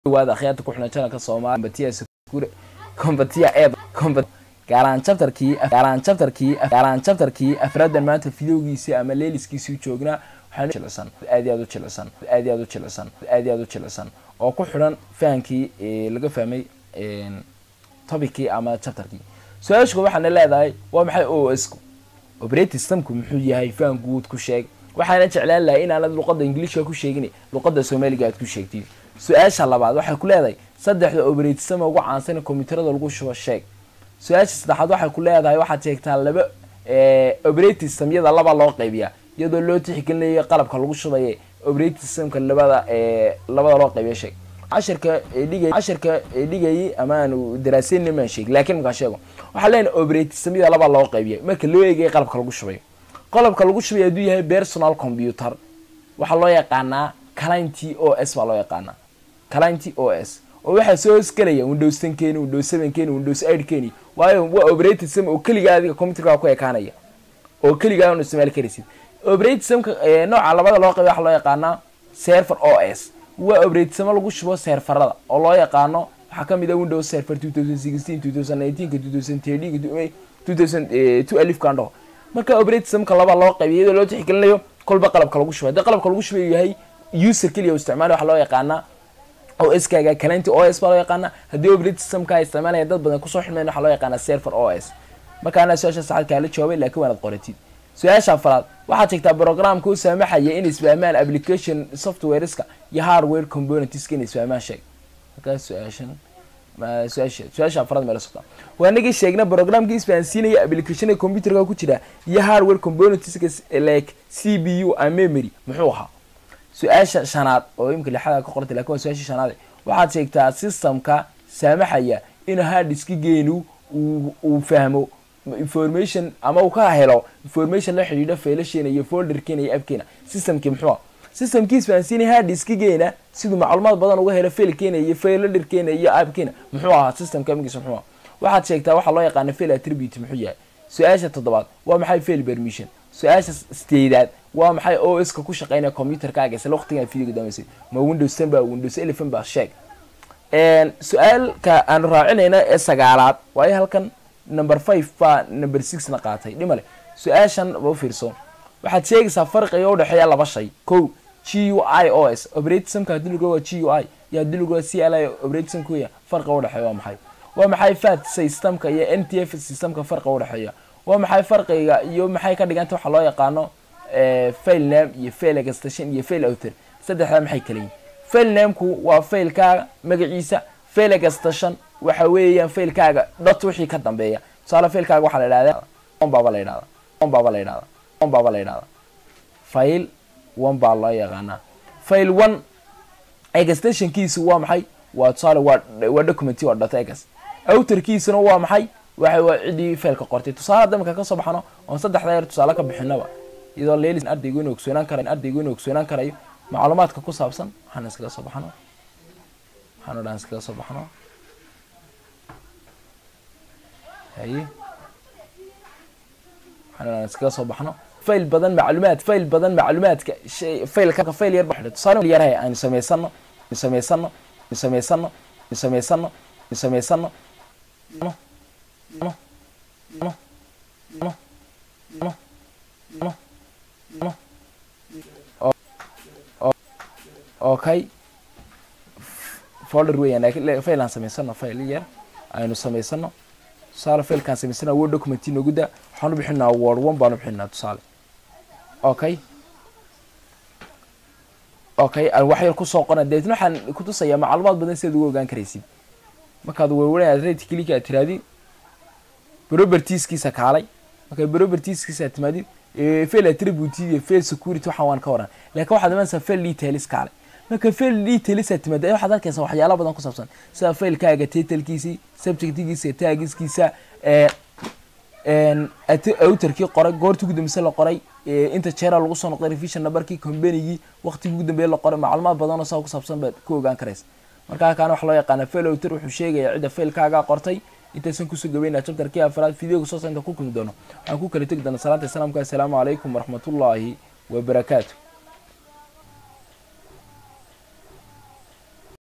waada akhyaarta ku xidhan channelka Soomaali Kombatiya Sakure Kombatiya Eed Kombat gaaraan chapterkii gaaraan chapterkii gaaraan chapterkii afradan maanta videogiisa ama leeliskiisii joognaa waxaan jilicsan aad iyo aad u jilicsan aad iyo aad u jilicsan aad iyo aad u jilicsan oo ku xidhan fahankii ee laga fahmay een topicii ama chapterkii su-aashu waxaana leedahay waa maxay OS operating systemku muxuu yahay faham guud ku sheeg waxaana jeclaan lahaa inaanad luqadda ingiliishka ku sheegin luqadda soomaaliga aad ku sheegtid su-aasha labaad waxay ku leedahay saddexda operating system ugu caansan ee kombiyuutarada lagu shubo sheeg su-aasha saddexaad waxay ku leedahay waxaad sheegtaa laba operating systemyada laba loo qaybiya iyadoo loo tixgelinayo qalabka lagu shubaye operating systemka labada labada loo qaybiya sheeg cashirka dhigay cashirka dhigayay ama aanu daraaseyn maan sheeg laakiin markaan sheego waxaa leenahay operating systemyada laba loo qaybiya marka loo eegay qalabka lagu shubayo qalabka lagu shubay hadduu yahay personal computer waxaa loo yaqaanaa client o s baa loo yaqaanaa client o s oo waxaa soo hosgelaya windows ten keeni windows seven keeni windows eight keeni waayo waa operating system oo keligaa adiga computerka ku ekaanaya oo keligaa un isticmaali karaysid operating systemka nooca labada loo qabay waxaa loo yaqaanaa server o s waa operating system lagu shubo serverada oo loo yaqaano waxaa kamid ah windows server two thousand sixteen two thousand nineteenka two thousand thirteen two thousand two alifkan dhaho marka operating systemka laba loo qaybiy iyadoo loo tixgelinayo kolba qalabka lagu shubay haddii qalabka lagu shubay yahay user keliya isticmaali waxaa loo yaqaanaa o s kaaga calenti o s baa loo yaqaanaa haddii operating systemka ay isticmaalaya dad badan kusoo xidmayn waxaa loo yaqaanaa server o s markaana su-aasha saxad kaala jawaabay laakiin waanad qoratid su-aasha afraad waxaad sheegtaa programka u saamaxaya in isfahmaan application softwareska iyo hardware componentska in isfahmaan sheeg markaas su-aashan su-aasha su-aasha afraad meela socda waa nagii sheegna programkii isfahansiinaya applicationka computerka ku jira iyo hardware componentska like c b u and memory muxuu ahaa su-aasha shanaad oo imika lixada ka qortay lakin waa su-aasha shanaad waxaad sheegtaa systemka saamaxaya inuu harddiski geenu uu fahmo information ama uu ka helo information la xidhiidha failasheena iyo folderkeena iyo appkeena systemkii muxuu ah systemkii isfahansiinaya harddiskigeena siduu macluumaad badan uga helo failkeena iyo failaderkeena iyo appkeena muxuu ahaa systemka magiisa muxuu ah waxaad sheegtaa waxaa loo yaqaana fail attribute muxuu yahay su-aasha toddobaad waa maxay fail permission su-aasha sideedaad waa maxay o s ka ku shaqeynaya computerkaaga isla waqtigan videoga damaysay ma windows ten ba windows eleven ba sheeg su-aalka aanu raacinayna ee sagaalaad waayo halkan number five baa number six na qaatay dhimale su-aashan ba ufiirso waxaad sheegaysaa farqiga udhexeeya laba shay ko g u i o s operating systemka hadii lagu waa g u i iyo hadii lagu waa c l i operating systemka weya farqiga udhexeeya waa maxay waa maxay fat systemka iyo n t f systemka farqiga udhexeeya waa maxay farqiga iyo maxay ka dhiganta waxaa loo yaqaano fail name iyo fail extension iyo fail author saddexdaa maxay kala yihin fail nameku waa failkaaga magaciisa fail extension waxa weeyaan failkaaga dot wixii ka dambeeya tusaale failkaaga waxaa la idhahdaa on baaba la yidhahda on baaba la yidhahda on baaba la yidhahda fail one baa loo yaqaanaa fail one extensionkiisu waa maxay waa tusaale waa waa document waa dot ex authorkiisuna waa maxay waxa waa cidii failka qortay tusaale hadda marka kasoo baxno oon saddexda yeer tusaale ka bixinaba iyadoo leelis ardaygu inuu ogsoonaan karayo ardaygu inuu ogsoonaan karayo macluumaadka ku saabsan waxaan iskaga soo baxno waxaan o dhan iskaga soo baxno haye waxaan o dhan iskaga soo baxno fail badan macluumaad fail badan macluumaadka shay failka fail yar baxdo tusaale yarhay aynu samaysano aynu samaysano aynu samaysano aynu samaysano aynu samaysano no no no no no no no okay folder weeyaan laakiin fail aan samaysano fail yar aynu samaysano tusaale failkaan samaysana word document noogu daa waxaan u bixinaa word one baan u bixinaa tusaale okay okay aan wax yar kusoo qona deetna waxaan kutusayaa macluumaad badan sidaad ugu ogaan karaysid markaad werwaraad rate click aad tiraadid propertieskiisa kaalay marka propertieskiisa aad timaadid fail attribute iyo fail security waxaan waan ka waran laakiin waxaad imanaysaa fail details kaalay marka fail details aad timaada waxaad arkaysaa waxyaalo badan ku saabsan sida failkaaga titlekiisii subjectkiisa tagiskiisa autorkii qoray goortii ugu dambeysa la qoray inta jeera lagu soo noqday revision numberkii combanygii waqtigii ugu dambeeya la qoray macluumaad badan oo saa ku saabsan baad ku ogaan karaysa markaa kaana waxa loo yaqaana fail autor wuxuu sheegaya cidda failkaaga qortay intaysan kusoo gabayna chapterkii afraad videoga soo sainta ku kulmi doono waxaan ku kala tegi doona salaanta islaamka assalaamu calaykum waraxmatullaahi wabarakaatu